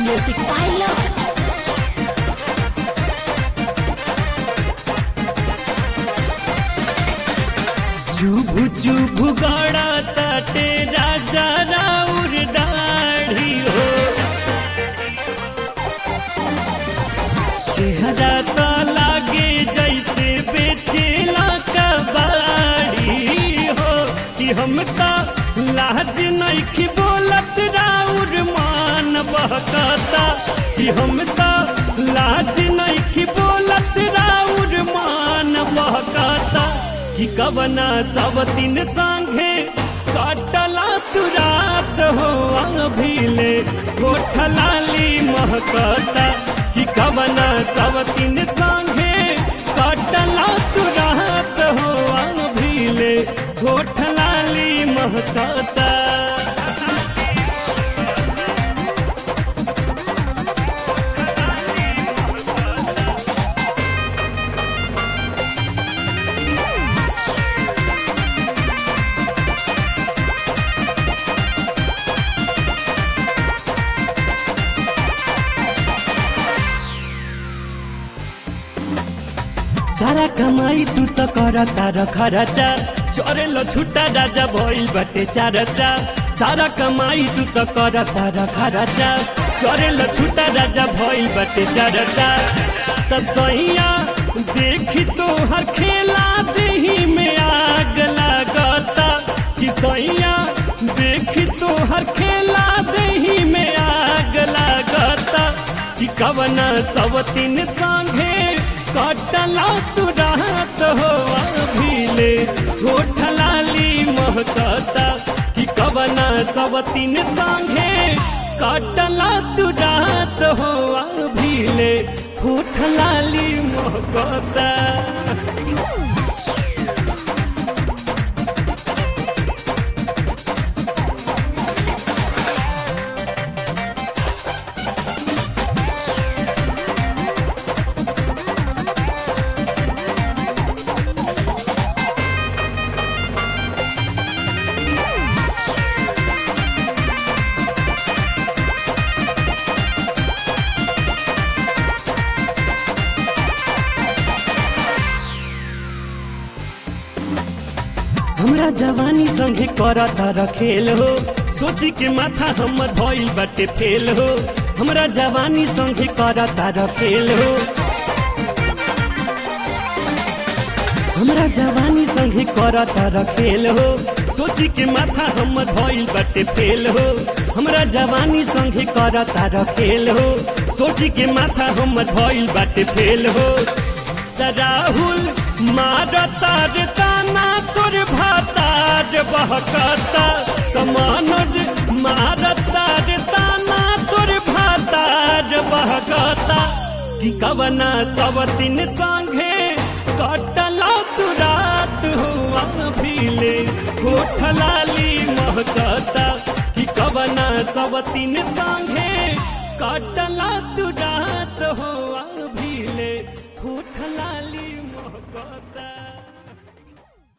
Music Pilot. चुभु चुभु गड़ा ताटे राजा राउर दाढ़ी हो चेहरा तो लागे जैसे बेचेला कबाड़ी हो कि हम तो लाज नहीं बोलत राउर मान बहकता कि हम तो लाज नहीं बोलत राउर मान बहकता कि कवना सब दिन संगे काटला तू रात हो भीले गोठलाली महकता कि कवना सब दिन संगे काटला तू रात हो भीले गोठलाली महकता सारा कमाई तू तो करता र खरचा चोरेलो छुट्टा राजा भइल बटे चारचा सारा कमाई तू तो करता र खरचा चोरेलो छुट्टा राजा भइल बटे चारचा त सैया देखी तो हर खेला देही में आग लागता कि सैया देखी तो हर खेला देही में आग लागता कि कवना सब तीन संगे कटला तू रात हो भीले गोठलाली महकता कि कवना सब तीन संगे कटला तू रात हो भीले गोठलाली महकता हमरा जवानी संगे करता रखेल हो सोची के माथा हमर भइल बाटे फेल हो हमरा जवानी संगे करता रखेल हो हमरा जवानी संगे करता रखेल हो सोची के माथा हमर भइल बाटे फेल हो हमरा जवानी संगे करता रखेल हो सोची के माथा हमर भइल बाटे फेल हो त राहुल मारता रे ताना तोर भातार बहकता त मनोज मारता रे ताना तोर भातार बहकता कि कवना सब दिन संगे कटला तू रात हुआ भीले गोठलाली महकता कि कवना सब दिन संगे कटला तू रात हुआ भीले गोठलाली महकता